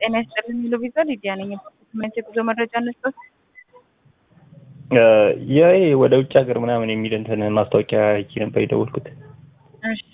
ጤና ይስጥልኝ የሚለው ቪዛ ሊዲያ ነኝ። ዶክመንት የጉዞ መረጃ እንስጠት። ይሄ ወደ ውጭ ሀገር ምናምን የሚል እንትን ማስታወቂያ አይቼ ነበር የደወልኩት። እሺ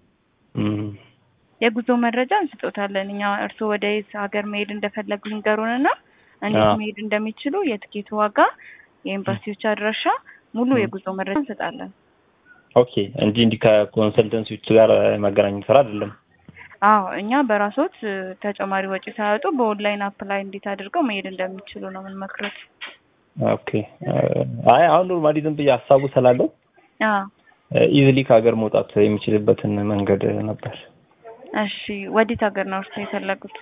የጉዞ መረጃ እንስጦታለን። እኛ እርስዎ ወደ የት ሀገር መሄድ እንደፈለጉ ይንገሩንና እንዴት መሄድ እንደሚችሉ የትኬት ዋጋ፣ የኤምባሲዎች አድራሻ፣ ሙሉ የጉዞ መረጃ እንሰጣለን። ኦኬ እንጂ እንዲህ ከኮንሰልተንሲዎች ጋር መገናኘት ስራ አይደለም። አዎ እኛ በራሶት ተጨማሪ ወጪ ሳያወጡ በኦንላይን አፕላይ እንዴት አድርገው መሄድ እንደሚችሉ ነው የምንመክረት። ኦኬ አይ አሁን ኖርማሊ ዝም ብዬ ሀሳቡ ስላለው ኢዝሊ ከሀገር መውጣት የሚችልበትን መንገድ ነበር። እሺ ወዴት ሀገር ነው እርስ የፈለጉት?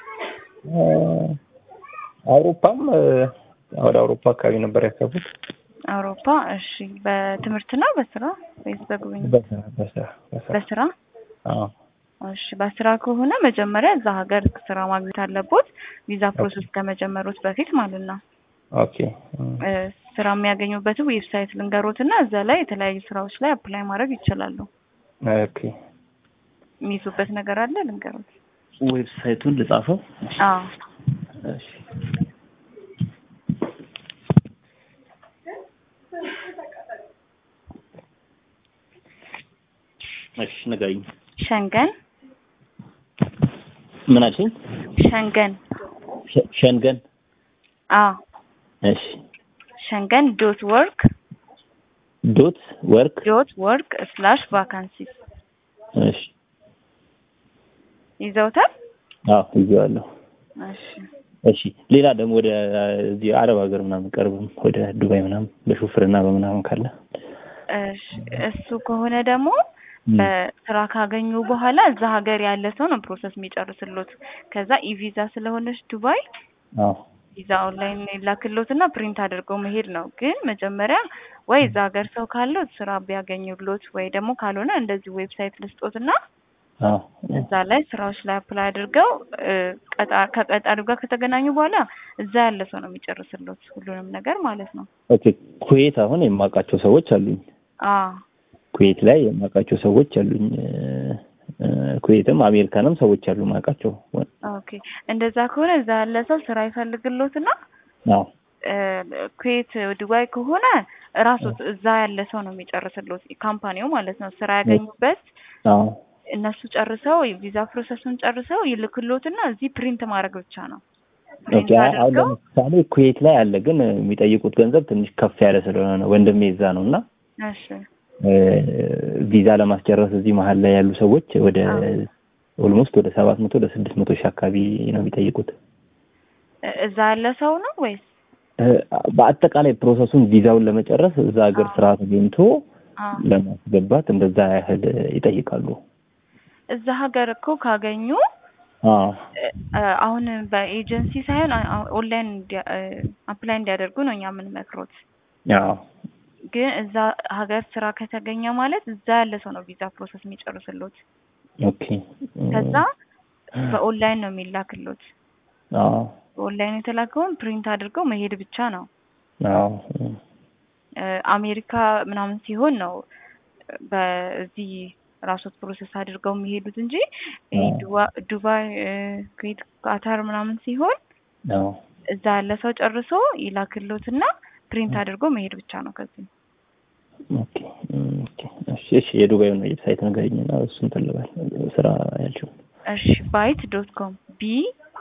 አውሮፓም ወደ አውሮፓ አካባቢ ነበር ያሰቡት። አውሮፓ እሺ። በትምህርት ነው በስራ ወይስ በጉብኝት? በስራ በስራ በስራ አዎ እሺ በስራ ከሆነ መጀመሪያ እዛ ሀገር ስራ ማግኘት አለቦት፣ ቪዛ ፕሮሰስ ከመጀመሩት በፊት ማለት ነው። ኦኬ ስራ የሚያገኙበት ዌብሳይት ልንገሮት እና እዛ ላይ የተለያዩ ስራዎች ላይ አፕላይ ማድረግ ይችላሉ። ኦኬ የሚይዙበት ነገር አለ ልንገሮት። ዌብሳይቱን ልጻፈው። አዎ እሺ እሺ ንገሪኝ። ሸንገን ምን አልሽኝ? ሸንገን ሸ- ሸንገን አዎ እሺ ሸንገን ዶት ወርክ ዶት ወርክ ዶት ወርክ ስላሽ ቫካንሲስ እሺ ይዘውታል። አዎ ይዤዋለሁ። እሺ እሺ ሌላ ደግሞ ወደ እዚህ አረብ ሀገር ምናምን ቀርብም ወደ ዱባይ ምናምን በሹፍርና በምናምን ካለ እሺ እሱ ከሆነ ደግሞ በስራ ካገኙ በኋላ እዛ ሀገር ያለ ሰው ነው ፕሮሰስ የሚጨርስሎት። ከዛ ኢቪዛ ስለሆነች ዱባይ አዎ ቪዛ ኦንላይን ይላክሎት እና ፕሪንት አድርገው መሄድ ነው። ግን መጀመሪያ ወይ እዛ ሀገር ሰው ካለው ስራ ቢያገኙሎት ወይ ደግሞ ካልሆነ እንደዚህ ዌብሳይት ልስጦት እና አዎ እዛ ላይ ስራዎች ላይ አፕላይ አድርገው ቀጣ- ከቀጣሪው ጋር ከተገናኙ በኋላ እዛ ያለ ሰው ነው የሚጨርስሎት ሁሉንም ነገር ማለት ነው። ኦኬ ኩዌት አሁን የማውቃቸው ሰዎች አሉኝ። አዎ ኩዌት ላይ የማውቃቸው ሰዎች አሉኝ። እ፣ ኩዌትም አሜሪካንም ሰዎች አሉ የማውቃቸው። ኦኬ እንደዛ ከሆነ እዛ ያለ ሰው ስራ ይፈልግሎትና አዎ እ፣ ኩዌት ዱባይ ከሆነ እራሱ እዛ ያለ ሰው ነው የሚጨርስሎት ካምፓኒው ማለት ነው። ስራ ያገኙበት አዎ እነሱ ጨርሰው ቪዛ ፕሮሰሱን ጨርሰው ይልክሎትና እዚህ ፕሪንት ማድረግ ብቻ ነው። ኦኬ ፕሪንት አሁን አድርገው ለምሳሌ ኩዌት ላይ አለ፣ ግን የሚጠይቁት ገንዘብ ትንሽ ከፍ ያለ ስለሆነ ነው። ወንድሜ እዛ ነው እና እሺ እ፣ ቪዛ ለማስጨረስ እዚህ መሀል ላይ ያሉ ሰዎች ወደ ኦልሞስት ወደ ሰባት መቶ ወደ ስድስት መቶ ሺህ አካባቢ ነው የሚጠይቁት። እ- እዛ ያለ ሰው ነው ወይስ? እ፣ በአጠቃላይ ፕሮሰሱን ቪዛውን ለመጨረስ እዛ ሀገር አዎ። ስራ ተገኝቶ አዎ ለማስገባት እንደዛ ያህል ይጠይቃሉ። እዛ ሀገር እኮ ካገኙ አዎ እ- እ- አሁን በኤጀንሲ ሳይሆን አ- አ- ኦንላይን እንዲያ- እ፣ አፕላይ እንዲያደርጉ ነው እኛ የምንመክሮት። አዎ ግን እዛ ሀገር ስራ ከተገኘ ማለት እዛ ያለ ሰው ነው ቪዛ ፕሮሰስ የሚጨርስሎት። ኦኬ ከዛ በኦንላይን ነው የሚላክሎት። አዎ በኦንላይን የተላከውን ፕሪንት አድርገው መሄድ ብቻ ነው። አዎ እ፣ አሜሪካ ምናምን ሲሆን ነው በዚህ ራሶት ፕሮሰስ አድርገው የሚሄዱት እንጂ ይሄ አዎ። ዱባ- ዱባይ፣ እ፣ ኩዌት፣ ቃታር ምናምን ሲሆን አዎ እዛ ያለ ሰው ጨርሶ ይላክሎትና ፕሪንት አድርጎ መሄድ ብቻ ነው። ከዚህ ኦኬ ኦኬ እሺ እሺ የዱባዩን ዌብሳይት ንገሪኝና እሱን እንትን ልበል ስራ ያልሽው እሺ ባይት ዶት ኮም ቢ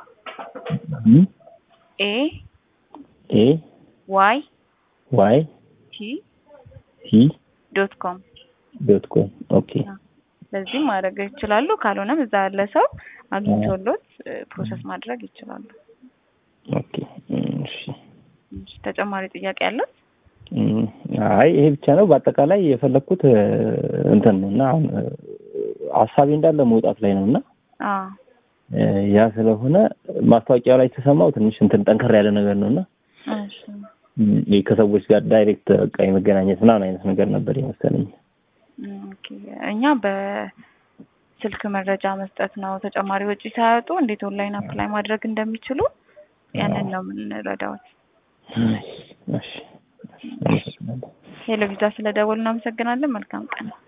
ኤ ኤ ዋይ ዋይ ቲ ቲ ዶት ኮም ዶት ኮም ኦኬ በዚህ ማድረግ ይችላሉ። ካልሆነም እዛ ያለ ሰው አግኝቶሎት እ፣ ፕሮሰስ ማድረግ ይችላሉ። ኦኬ እሺ እሺ፣ ተጨማሪ ጥያቄ ያለው? እም፣ አይ ይሄ ብቻ ነው። በአጠቃላይ የፈለግኩት እ፣ እንትን ነው እና አሁን እ፣ ሀሳቤ እንዳለ መውጣት ላይ ነው እና አዎ እ፣ ያ ስለሆነ ማስታወቂያው ላይ የተሰማው ትንሽ እንትን ጠንከር ያለ ነገር ነው እና እሺ እም፣ ይሄ ከሰዎች ጋር ዳይሬክት በቃ የመገናኘት ምናምን አይነት ነገር ነበር የመሰለኝ። ኦኬ እኛ በስልክ መረጃ መስጠት ነው። ተጨማሪ ወጪ ሳያወጡ እንዴት ኦንላይን አፕላይ ማድረግ እንደሚችሉ ያንን ነው የምንረዳዎት። እሺ እሺ አመሰግናለሁ። ሄሎ ቪዛ ስለደወሉ እናመሰግናለን። መልካም ቀን።